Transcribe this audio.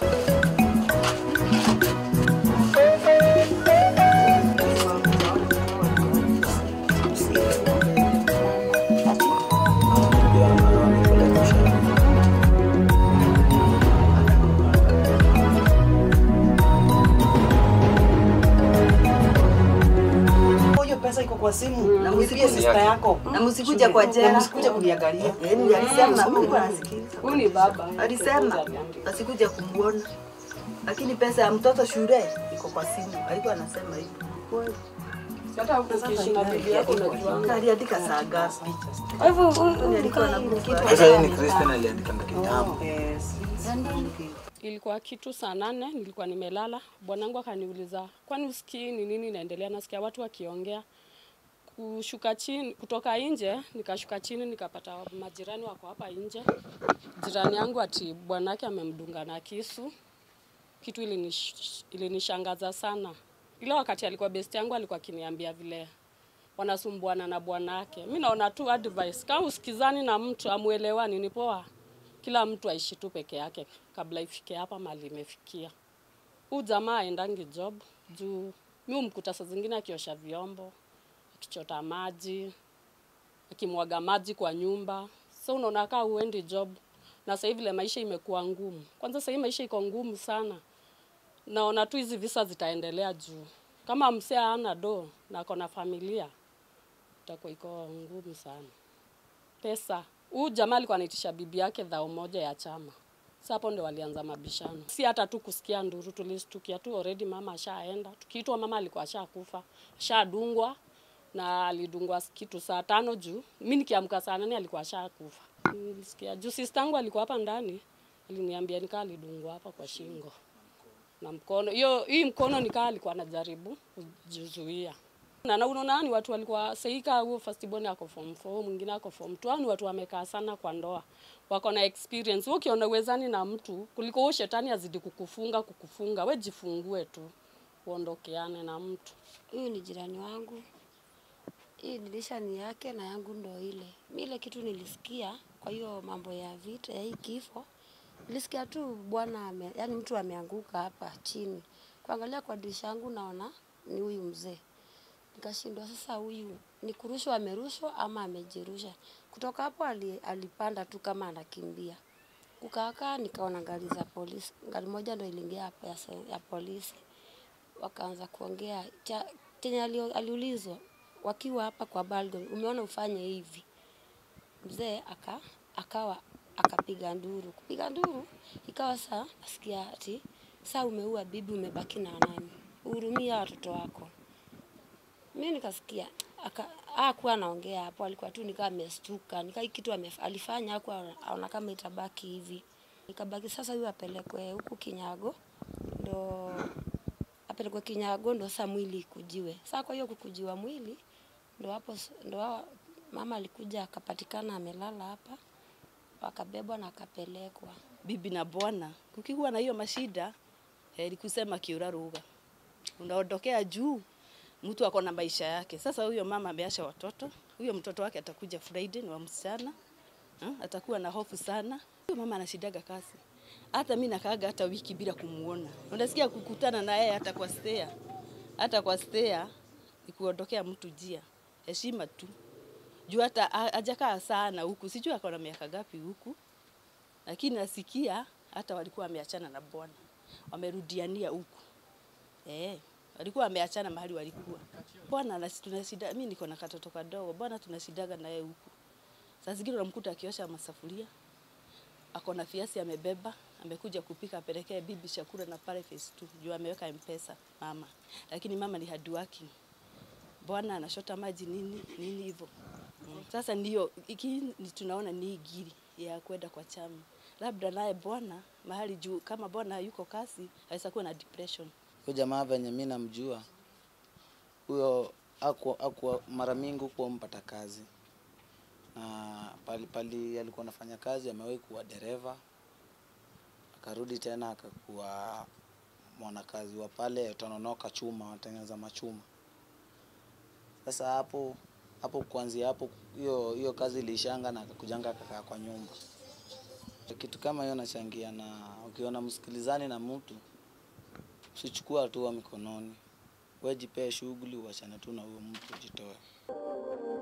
Hiyo pesa iko kwa simu na mlipie simu sister yake. yako. Na msikuja kwa Na jela. msikuja kuniangalia. Eh, ndio alisema Mungu anasikiliza. Huyu ni baba. Alisema asikuja kumwona. Lakini pesa ya mtoto shule iko kwa simu. Alikuwa anasema hivyo. Kweli. Hata ukiishi na bibi yako unajua. Aliandika saa ngapi? Kwa hivyo Ni alikuwa anakufa. Sasa yeye ni Christian aliandika kitambo. Yes. Ilikuwa kitu saa nane, nilikuwa nimelala. Bwanangu akaniuliza, kwani usikii ni nini inaendelea? Nasikia watu wakiongea. Kushuka chini, kutoka nje, nikashuka chini nikapata majirani wako hapa nje. Jirani yangu ati bwanake amemdunga na kisu. Kitu ilinish, ilinishangaza sana. Ile wakati alikuwa best yangu alikuwa akiniambia vile wanasumbuana na bwanake. Mi naona tu advice, kama usikizani na mtu amuelewani, ni poa kila mtu aishi tu peke yake kabla ifike hapa mali imefikia. Huu jamaa aendangi job juu mi umkuta saa zingine akiosha vyombo, akichota maji, akimwaga maji kwa nyumba. So unaona kaa huendi job, na sasa hivi vile maisha imekuwa ngumu. Kwanza sasa hivi maisha iko ngumu sana, naona tu hizi visa zitaendelea juu kama msee hana do na ako na familia, itakuwa iko ngumu sana pesa. Huyu jamaa alikuwa anaitisha bibi yake dhao moja ya chama. Sasa hapo ndio walianza mabishano. Si hata tu kusikia nduru, tulistukia tu already mama ashaenda. Tukiitwa mama alikuwa ashakufa, ashadungwa na alidungwa kitu saa tano juu. Mimi nikiamka saa nane alikuwa ashakufa. Nilisikia juu sistangu alikuwa hapa ndani, aliniambia nikaa alidungwa hapa kwa shingo na mkono. Hiyo hii mkono nikaa alikuwa anajaribu kujizuia. Na na unaona ni watu walikuwa seika huo first born ako form 4, mwingine ako form 2. Hao ni watu wamekaa sana kwa ndoa. Wako na experience. Wewe ukiona uwezani na mtu kuliko huyo shetani azidi kukufunga kukufunga, we jifungue tu. Uondokeane na mtu. Huyu ni jirani wangu. Hii dirisha ni yake na yangu ndo ile. Mi ile kitu nilisikia kwa hiyo mambo ya vita ya hii kifo, nilisikia tu bwana ame, yani mtu ameanguka hapa chini. Kuangalia kwa dirisha yangu naona ni huyu mzee. Nikashindwa sasa, huyu ni kurushwa amerushwa ama amejirusha. Kutoka hapo ali, alipanda tu kama anakimbia. Kukaakaa nikaona gari za polisi, gari moja ndo iliingia hapa ya, se- ya polisi wakaanza kuongea cha chenye alio- aliulizwa wakiwa hapa kwa balcony, umeona ufanye hivi. Mzee aka akawa akapiga nduru, kupiga nduru ikawa saa nasikia ati saa umeua bibi, umebaki na nani? Uhurumia watoto wako. Mi nikasikia aka hakuwa anaongea hapo, alikuwa tu nikaa amestuka, nikaa hii kitu amef, alifanya hakuwa aona kama itabaki hivi. Ikabaki sasa huyu apelekwe huku Kinyago ndo apelekwe Kinyago ndo sasa mwili ikujiwe. Sasa kwa hiyo kukujiwa mwili ndo hapo s- ndo hawa- mama alikuja akapatikana amelala hapa, wakabebwa na akapelekwa. bibi na bwana, kukiwa na hiyo mashida heri kusema kiura ruga, unaondokea juu, mtu ako na maisha yake. Sasa huyo mama ameacha watoto, huyo mtoto wake atakuja Friday, ni wa msichana ha? atakuwa na hofu sana. Huyo mama anashidaga kazi, hata mi nakaaga hata wiki bila kumuona. Unasikia kukutana na yeye hata kwa stea, hata kwa stea ni kuondokea mtu jia, heshima tu juu hata ha- hajakaa sana huku, sijui ako na miaka gapi huku lakini nasikia hata walikuwa wameachana na bwana, wamerudiania huku eh, walikuwa wameachana mahali walikuwa. Bwana anasi- tunashida, mimi niko na katoto kadogo, bwana tunashidaga naye huku. Saa zingine unamkuta akiosha masafuria, ako na viazi amebeba, amekuja kupika apelekee bibi chakula na pale phase 2 juu ameweka mpesa mama, lakini mama ni hard working bwana anashota maji nini nini hivyo. Mm. Sasa ndio iki ni tunaona ni giri ya kwenda kwa chama, labda naye bwana mahali juu, kama bwana yuko kasi aweza kuwa na depression. Huyo jamaa venye mi namjua huyo aku, aku, mara mingi hukuwa mpata kazi na pali, pali alikuwa anafanya kazi amewahi kuwa dereva akarudi tena akakuwa mwanakazi wa pale Tononoka chuma, watengeneza machuma. Sasa hapo hapo kuanzia hapo hiyo hiyo kazi ilishanga na akakujanga akakaa kwa nyumba. Kitu kama hiyo nachangia, na ukiona msikilizani na mtu usichukua hatua mikononi, wewe jipee shughuli, uachane tu na huyo mtu, jitoe.